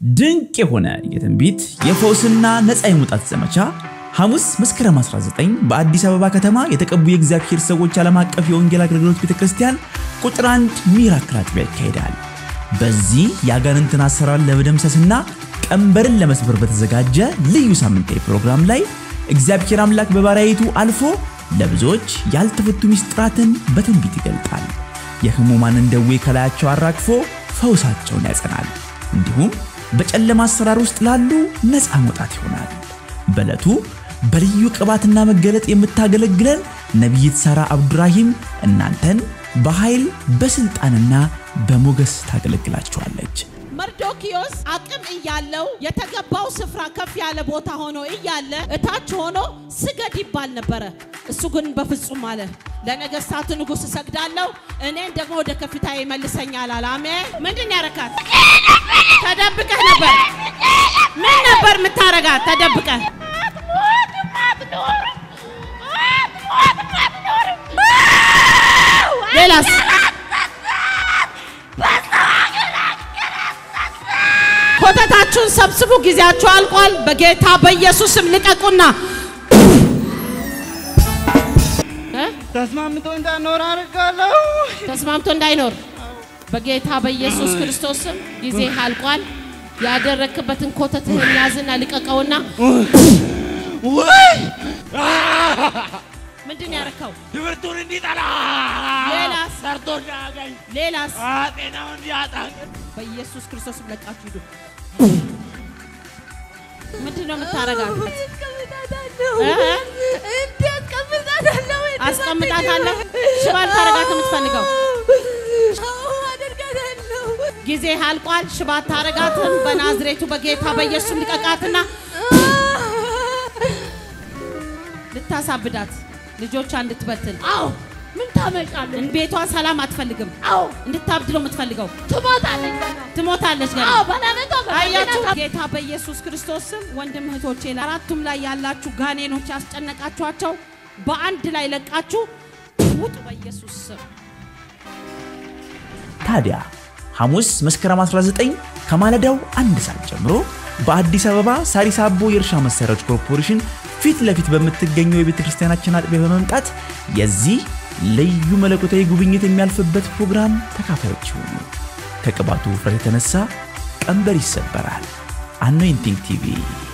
ድንቅ የሆነ የትንቢት የፈውስና ነፃ የመውጣት ዘመቻ ሐሙስ መስከረም 19 በአዲስ አበባ ከተማ የተቀቡ የእግዚአብሔር ሰዎች ዓለም አቀፍ የወንጌል አገልግሎት ቤተ ክርስቲያን ቁጥር አንድ ሚራክል አጥቢያ ይካሄዳል። በዚህ የአጋንንትን አሰራር ለመደምሰስና ቀንበርን ለመስበር በተዘጋጀ ልዩ ሳምንታዊ ፕሮግራም ላይ እግዚአብሔር አምላክ በባሪያይቱ አልፎ ለብዙዎች ያልተፈቱ ምስጢራትን በትንቢት ይገልጣል። የሕሙማንን ደዌ ከላያቸው አራግፎ ፈውሳቸውን ያጸናል። እንዲሁም በጨለማ አሰራር ውስጥ ላሉ ነፃ መውጣት ይሆናል። በዕለቱ በልዩ ቅባትና መገለጥ የምታገለግለን ነቢይት ሳራ አብዱራሂም እናንተን በኃይል በስልጣንና በሞገስ ታገለግላችኋለች። መርዶኪዮስ አቅም እያለው የተገባው ስፍራ ከፍ ያለ ቦታ ሆኖ እያለ እታች ሆኖ ስገድ ይባል ነበረ። እሱ ግን በፍጹም አለ፣ ለነገስታቱ ንጉሥ እሰግዳለሁ፣ እኔን ደግሞ ወደ ከፍታ ይመልሰኛል አለ። አሜን። ምንድን ያረካት? ተደብቀህ ነበር። ምን ነበር የምታረጋት? ተደብቀህ ሌላስ ኮተታችሁን ሰብስቡ። ጊዜያችሁ አልቋል። በጌታ በኢየሱስም ልቀቁና እ? ተስማምቶ እንዳኖር አድርጋለሁ። ተስማምቶ እንዳይኖር በጌታ በኢየሱስ ክርስቶስም ጊዜ አልቋል። ያደረክበትን ኮተትህን ያዝና ልቀቀውና ወይ ምንድን ያረከው? ትምህርቱን እንዲጠላ ሌላስ? ሰርቶ እንዳያገኝ ሌላስ? ጤናውን እንዲያጣ በኢየሱስ ክርስቶስም ለቃችሁ ሂዱ። ምንድን ነው የምታረጋት? እ? አስቀምጣታለሁ። ሽባ ልታረጋት የምትፈልገው ጊዜ አልቋል። ሽባ አታረጋትም። በናዝሬቱ በጌታ በኢየሱስ ልቀቃትና ልታሳብዳት ልጆቿ እንድትበትን አዎ ምን ታመጫለሽ? ቤቷን ሰላም አትፈልግም። አዎ እንድታብድ ነው የምትፈልገው። ትሞታለች ገና። ትሞታለች ገና። አዎ በለመቶ አያችሁ ጌታ በኢየሱስ ክርስቶስ ስም ወንድም እህቶቼ፣ አራቱም ላይ ያላችሁ ጋኔኖች ያስጨነቃችኋቸው በአንድ ላይ ለቃችሁ ውጡ በኢየሱስ ስም። ታዲያ ሐሙስ መስከረም 19 ከማለዳው አንድ ሰዓት ጀምሮ በአዲስ አበባ ሳሪስ አቦ የእርሻ መሳሪያዎች ኮርፖሬሽን ፊት ለፊት በምትገኘው የቤተ ክርስቲያናችን አጥቢያ በመምጣት የዚህ ልዩ መለኮታዊ ጉብኝት የሚያልፍበት ፕሮግራም ተካፋዮች ይሁኑ። ከቅባቱ ውፍረት የተነሳ ቀንበር ይሰበራል። አኖይንቲንግ ቲቪ